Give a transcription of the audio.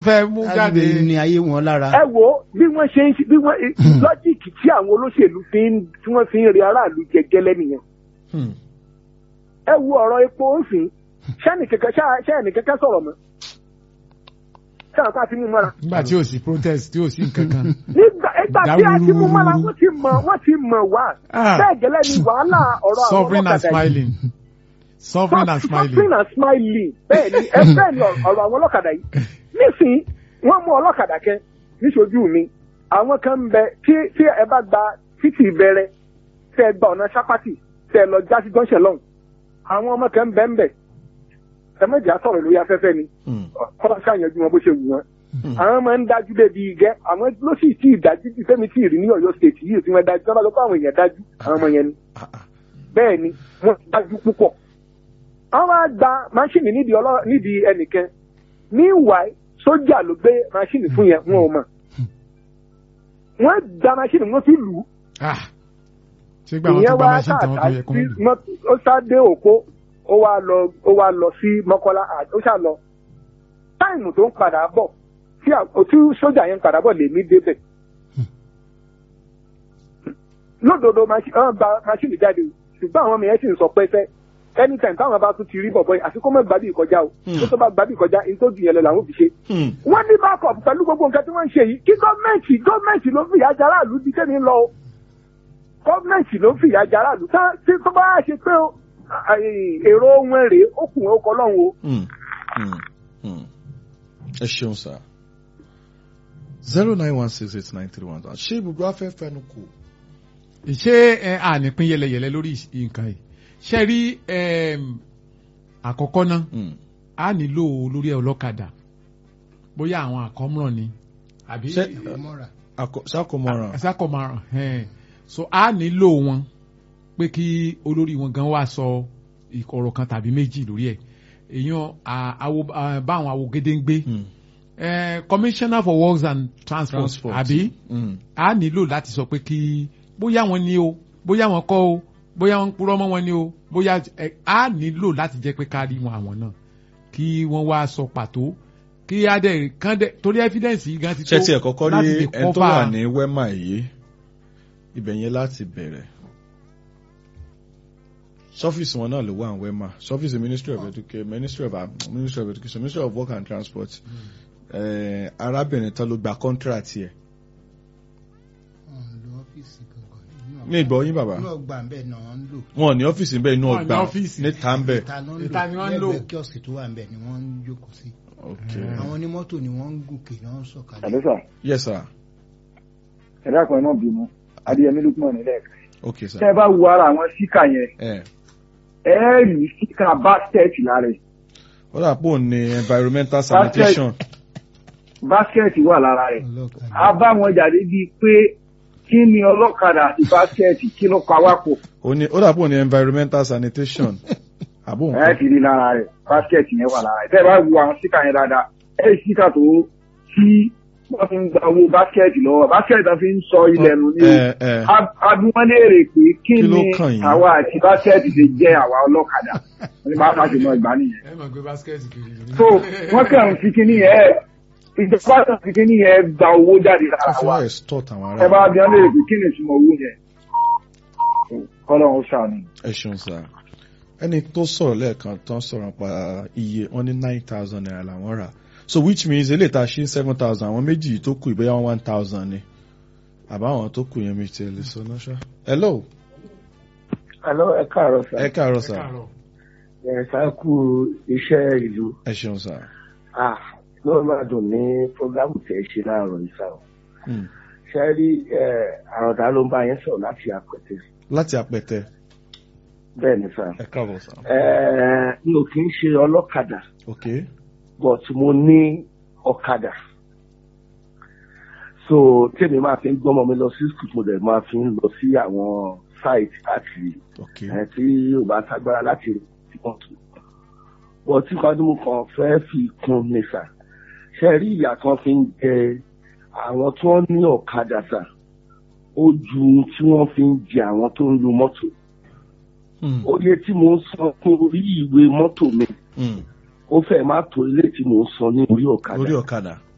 fẹ́ mú jáde. láti ní ayé wọn lára. ẹ wo bí wọ́n ṣe ń ṣe bí wọ́n lọ́jìkì tí àwọn olóṣèlú fi ń tí wọ́n fi ń rí aráàlú jẹ gẹ́lẹ́ nìyẹn Hmm. ẹ wo ọ̀rọ̀ epo òfin ṣẹ́ni kẹ̀kẹ́ ṣẹ́ni kẹ̀kẹ́ sọ̀rọ̀ mọ́ ṣẹ́ni ká ti mú mọ́ra nígbà tí ò sí protest tí ò sí nǹkan kan. nígbà ìgbà tí a ti mú mọ́ra Dáwúrúwúrú. wọ́n ti mọ̀ wọ́n ti mọ̀ wá Ah. bẹ́ẹ̀ gẹ́lẹ́ ni wàhálà ọ̀rọ̀ àwọn suffering and ọlọ́kadà yìí smiling. suffering and suffering smiling. and smiling bẹ́ẹ̀ ni ẹ bẹ́ẹ̀ ni ọ̀rọ̀ àwọn ọlọ́kadà yìí nísìnyí wọ́n mú ọlọ́kadà kẹ níṣojú mi àwọn kan ń bẹ tí tí ẹ bá gba títì bẹ̀rẹ̀ tẹ ẹ gba ọ̀nà sápátì tẹ ẹ lọ já sí jọ́ńṣẹ̀ lọ́hùn àwọn ọmọ kan ń bẹ ń bẹ ẹ méjì á sọ̀rọ̀ lórí afẹ́fẹ́ ni Hmm. kọ́lá ṣàyànjú wọn bó ṣe wù wọn Hmm. àwọn máa ń dájú débi igẹ́ àwọn ló sì tí ì dájú bí fẹ́mi tí ì rí ní ọ̀yọ́ state yìí tí wọ́n dájú tí wọ́n bá lọ pé àwọn èèyàn dájú àwọn ọmọ yẹn ni Ah, ah. bẹ́ẹ̀ ni wọ́n dájú púpọ̀. wọ́n wá gba máṣíìnì nídìí ọlọ́ nídìí ẹnìkan meanwhile sójà ló gbé máṣíìnì fún yẹn wọn ò mọ̀. wọ́n gba máṣíìnì wọ́n fi lù ú. Ah. ṣé gbà wọn tó ìyẹn gba wá machine tí wọn tó káàkiri yẹ kó sí mú lò. mọ́tò ó sá dé òpó ó wá lọ ó wá lọ sí mọ́kọ́lá à- ó ṣá lọ. táìmù tó ń padà bọ̀ tí à- tí sójà yẹn ń padà bọ̀ lèmi débẹ̀. lódodo máṣí- wọ́n gba máṣíìnì jáde o ṣùgbọ́n àwọn mìíràn sì ń sọ pẹ́sẹ́ anytime táwọn bá tún ti rí bọ̀bọ̀ yìí àfikún mọ́ gbàbí ìkọjá o tó tó bá gbàbí ìkọjá ní tó dùn lọ làwọn fi ṣe. Hmm. wọ́n ní backup pẹ̀lú gbogbo nǹkan tí wọ́n ń ṣe yìí kí gọ́ọ̀mẹ̀ntì gọ́ọ̀mẹ̀ntì ló fìyà jẹ aráàlú di tẹ́mi ń lọ o gọ́ọ̀mẹ̀ntì ló fìyà jẹ aráàlú tá tí tó bá ṣe pé o àì- èrò wọn rèé ó kùn ó kọ lọ́hùn o. Hmm. Hmm. Hmm. ẹ ṣeun sá zero nine one six eight nine three one ṣé ibùdó afẹ́ fẹnu kù. ṣé ẹ ànípín yẹlẹyẹlẹ lórí nǹkan yìí ṣe rí em, àkọ́kọ́ náà Hmm. a nílò olórí ọlọ́kadà bóyá àwọn àkọ́mọ̀ràn ni àbí Ṣé- mọ́ra. Àkọ- ṣàkómọ̀ràn. àṣàkọ̀mọ̀ràn ẹn. so a nílò wọn pé kí olórí wọn gan wá sọ ọ̀rọ̀ kan tàbí méjì lórí ẹ̀ èèyàn à- àwo- à, báwọn awogede ń gbé Hmm. Eh, commissioner for works and transport, Transport. àbí Hmm. a nílò láti sọ pé kí bóyá wọn ni o bóyá wọn kọ́ o bóyá wọn ń purọ́ mọ́ wọn ni o bóyá ẹ, a nílò láti jẹ́ pé ká rí wọn àwọn náà kí wọ́n wá sọ pàtó kí á dẹ̀ kán dẹ̀ torí evidence yìí gan ti tó ṣé tí ẹ kọ́kọ́ láti rí lè ẹni tó cover- wà ní wema yìí ibẹ̀ yẹn láti bẹ̀rẹ̀ sọ́fíìsì wọn náà ló wà ní wema sọ́fíìsì ministry of education ministry of ministry of education ministry of work and transport eh, arábìnrin tán ló gba contract yẹ Wọ́n ń lo ọ́fíìsì kankan. ní ìgbọ́ yín bàbá inú ọgbà ń bẹ̀ náà ń lò. wọn ò ní ọ́fíìsì ń bẹ inú Wọn ò ní ọgbà ọ́fíìsì. níta ń bẹ ìta ló ń Ìta ni wọ́n ń lò. lẹ́gbẹ̀ẹ́ kíọ̀sì tó wà ń bẹ̀ ni wọ́n ń jókòó sí. ok àwọn onímọ́tò ni wọ́n ń gòkè náà ń sọ̀kalẹ̀. àlọ́ sà yes sir ẹ dákun ẹ náà bínú adéyẹmí lukman nílẹ̀ ok sir tẹ́ ẹ bá wo ara àwọn síkà yẹn ẹ ẹ rí síkà báskẹ̀tì lára ẹ̀ ó dà pò ní environmental sanitation báskẹ̀tì wà lára rẹ̀ ọlọ́kadà. a bá wọn jáde bíi pé kí ni ọlọ́kadà àti báskẹ̀tì kí ló pa wá pọ̀ ó ní ó dà pò ní environmental sanitation àbò ẹ nǹkan ti rí lára rẹ̀ báskẹ̀tì yẹn wà lára rẹ̀ tẹ́ ẹ bá wo àwọn síkà yẹn dáadáa ẹ rí síkà tó tí wọ́n fi ń gba owó báskẹ̀tì lọ́wọ́ báskẹ̀tì tó fi ń sọ ilẹ̀ nù ní ẹ ẹ abúwọ́n léèrè pé kí Kí ló ni kàn yín? àwa àti báskẹ̀tì ṣe jẹ́ àwa ọlọ́kadà wọ́n ní bá a ṣe mọ ìgbà nìyẹn. ẹ máa gbé basket kiri so wọ́n kàn ń fi kíní yẹn ìjọba kàn fi kíní yẹn gba owó jáde ká lára fi wa wá extort àwọn ẹ bá ará bí wọ́n léèrè pé kí ni ìtumọ̀ owó yẹn kọ́lọ́run ṣàánú. ẹ ṣeun sá ẹni tó sọ̀rọ̀ lẹ́ẹ̀kan tán sọ̀rọ̀ pa iye wọn ní nine thousand naira làwọn rà so which means eléyìí tá a ṣe seven thousand àwọn méjì tó kù ìbéyà wọn one thousand ni àbáwọn tó kù yẹn mi ti lè sọ náà ṣá. hello alo ẹ káàárọ̀ sá ẹ káàárọ̀ sá ẹ sá kú iṣẹ́ ìlú ẹ ṣeun sá. ló máa dùn ní fúrógámù tẹ̀ ṣe láàárọ̀ ìsà o Hmm. ṣe rí àròdá ló ń bá yẹn sọ̀rọ̀ láti àpẹtẹ láti apẹtẹ bẹ́ẹ̀ ni sá ẹ káàbọ̀ sá. mi ò kì í ṣe ọlọ́kadà ok but mo ní ọ̀kadà so tèmi máa fi ń gbọ́mọ mi lọ sí school mo dẹ̀ máa fi ń lọ sí àwọn site káàkiri ok ẹ̀ tí ò bá ságbára láti rí wọn tù but tí kan tí mo kàn fẹ́ fi kún ní sà ṣe rí ìyà kan fi ń jẹ àwọn tí wọ́n ní ọ̀kadà sà ó ju tí wọ́n fi ń jẹ àwọn tó ń lu mọ́tò Hmm. oye tí mo ń san fún orí ìwé mọ́tò mi Hmm. ó fẹ́ má tó ilé tí mo ń san ní orí ọ̀kadà orí ọ̀kadà